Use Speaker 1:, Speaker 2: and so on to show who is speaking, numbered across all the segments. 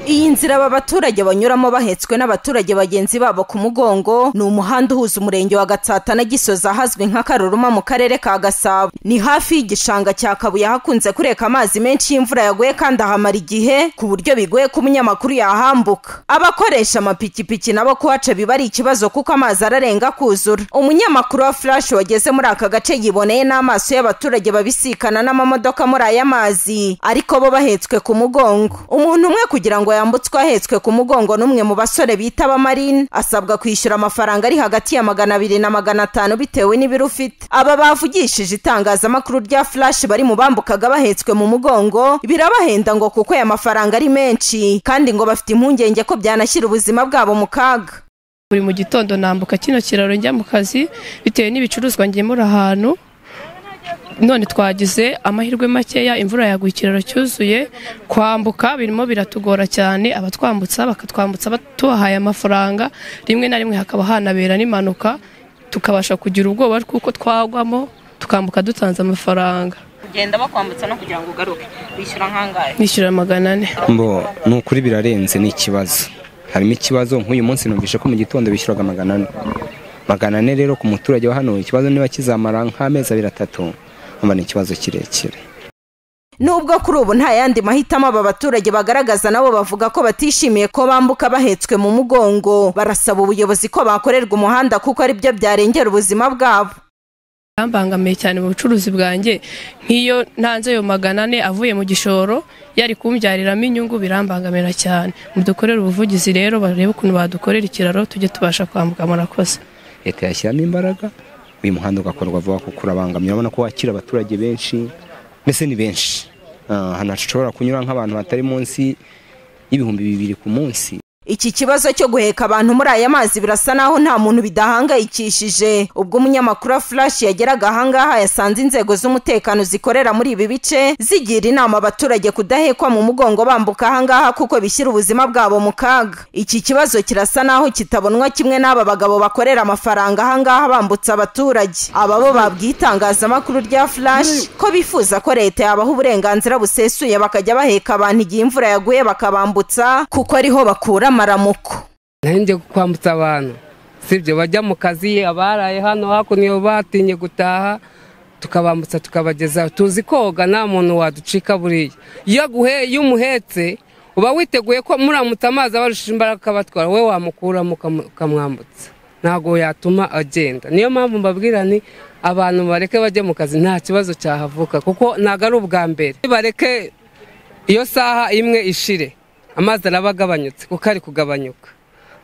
Speaker 1: iyi nzira aba baturage banyuramo bahetswe n'abaturage bagenzi babo ku mugongo ni umuhanda uhuza umurenge wa gatsata na gisozi ahazwi nka karuruma mu karere ka gasabo ni hafi y'igishanga cya kabuye hakunze kureka amazi menshi y'imvura yaguye kandi ahamara igihe ku buryo bigoye ko umunyamakuru yahambuka abakoresha amapikipiki nabo kuhaca biba ari ikibazo kuko amazi ararenga kuzura umunyamakuru wa flash wageze muri aka gace yiboneye n'amaso y'abaturage babisikana n'amamodoka muri aya mazi ariko bo bahetswe ku mugongo umuntu umwe kugira ngo yambutswe ahetswe ku mugongo n'umwe mu basore bita abamarine asabwa kwishyura amafaranga ari hagati ya magana abiri na magana atanu bitewe n'ibiro ufite aba bavugishije itangazamakuru rya flash bari mu bambukaga bahetswe mu mugongo birabahenda ngo kuko aya mafaranga ari menshi kandi ngo bafite impungenge ko byanashyira ubuzima bwabo mu kaga
Speaker 2: buri mu gitondo nambuka kino kiraro njya mu kazi bitewe n'ibicuruzwa ngemura ahantu none twagize amahirwe makeya imvura yaguye ikiraro cyuzuye kwambuka birimo biratugora cyane abatwambutsa bakatwambutsa tubahaye amafaranga rimwe na rimwe hakaba hanabera n'impanuka tukabasha kugira ubwoba kuko twagwamo tukambuka dutanze amafaranga
Speaker 3: kugenda bakwambutsa no kugira ngo ugaruke wishyura nk'angahe
Speaker 2: nishyura magana ane
Speaker 4: mbo ni ukuri birarenze ni ikibazo harimo ikibazo nk'uyu munsi numvise ko mu gitondo bishyuraga magana ane magana ane rero ku muturage wa hano ikibazo niba kizamara nk'amezi abiri atatu mba ni ikibazo kirekire
Speaker 1: nubwo kuri ubu nta yandi mahitamo aba baturage bagaragaza nabo bavuga ko batishimiye ko bambuka bahetswe mu mugongo barasaba ubuyobozi ko bakorerwa umuhanda kuko aribyo byarengera ubuzima bwabo
Speaker 2: yambangamiye cyane mu bucuruzi bwanjye nk'iyo ntanze ayo magana ane avuye mu gishoro yari kumbyariramo inyungu birambangamira cyane mudukorere ubuvugizi rero barebe ukuntu badukorera ikiraro tujye tubasha kwambuka murakoze
Speaker 4: leta yashyiramo imbaraga uyu muhanda ugakorwa vuba kuko urabangamira urabona ko wakira abaturage benshi mbese ni benshi ahantu hashobora kunyura nk'abantu batari munsi y'ibihumbi bibiri ku munsi
Speaker 1: iki kibazo cyo guheka abantu muri aya mazi birasa naho nta muntu bidahangayikishije ubwo umunyamakuru wa flash yageraga ahangaha yasanze inzego z'umutekano zikorera muri ibi bice zigira inama abaturage kudahekwa mu mugongo bambuka ahangaha kuko bishyira ubuzima bwabo mu kaga iki kibazo kirasa naho kitabonwa kimwe n'aba bagabo bakorera amafaranga ahangaha bambutsa abaturage aba bo babwiye itangazamakuru rya flash ko bifuza ko leta yabaha uburenganzira busesuye bakajya baheka abantu igihe imvura yaguye bakabambutsa kuko ariho bakura amaramuko
Speaker 5: nahenge kwambutsa abantu sibyo bajya mu kazi abaraye hano hakuno batinye gutaha tukabambutsa tukabageza tuzi koga nta muntu waducika buriya iyo iyo umuhetse uba witeguye ko muramutse amazi abarusha imbaraga akabatwara wowe wamukuramo ukamwambutsa ntabwo yatuma agenda niyo mpamvu mbabwira ni abantu bareke bajye mu kazi nta kibazo cyahavuka kuko ntabwo ari ubwa mbere bareke iyo saha imwe ishire amazi araba agabanyutse kuko ari kugabanyuka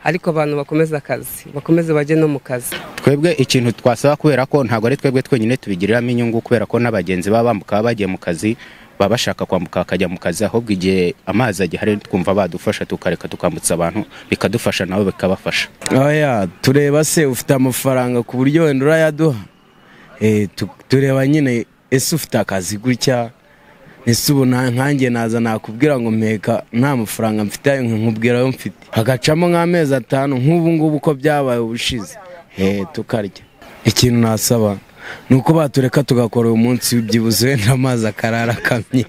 Speaker 5: ariko abantu bakomeza akazi bakomeze bajye no mu kazi
Speaker 6: twebwe ikintu twasaba kubera ko ntabwo ari twebwe twenyine tubigiriramo inyungu kubera ko n'abagenzi baba bambuka baba bagiye mu kazi baba bashaka kwambuka bakajya mu kazi ahubwo igihe amazi agihari twumva badufasha tukareka tukambutsa abantu bikadufasha nabo bikabafasha
Speaker 7: oya tureba se ufite amafaranga ku buryo wenda urayaduha tureba nyine ese ufite akazi gutya ese ubu nkange naza nakubwira ngo mpeka nta mafaranga mfite ayo nkubwira ayo mfite hagacamo nk'amezi atanu nk'ubu ngubu uko byabaye ubushize hehe tukarya ikintu nasaba ni uko batureka tugakora uyu munsi byibuze wenda amazi akarara akamye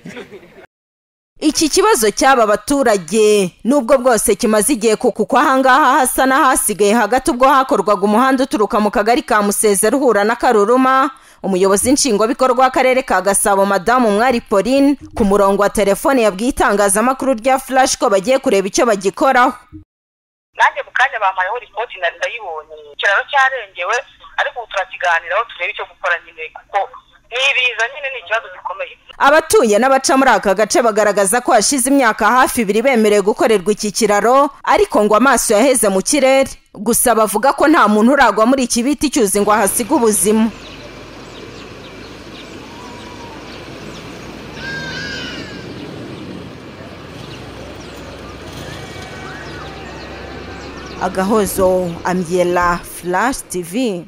Speaker 1: iki kibazo cy'aba baturage nubwo bwose kimaze igihe kuko ahangaha hasa n'ahasigaye hagati ubwo hakorwaga umuhanda uturuka mu kagari ka musezero uhura na karuruma umuyobozi nshingwabikorwa w'akarere ka gasabo madamu mwari pauline ku murongo wa telefone yabwiye itangazamakuru rya flash ko bagiye kureba icyo bagikoraho
Speaker 3: nanjye mu kanya bampayeho ripoti nari ndayibonye ikiraro cyarengewe ariko ubu turakiganiraho turebe icyo gukora nyine kuko n'ibiza nyine ni ikibazo gikomeye
Speaker 1: abatuye n'abaca muri aka gace bagaragaza ko hashize imyaka hafi ibiri bemerewe gukorerwa iki kiraro ariko ngo amaso yaheze mu kirere gusa bavuga ko nta muntu uragwa muri iki biti cyuzi ngo ahasige ubuzima agahozo ambyela flash tv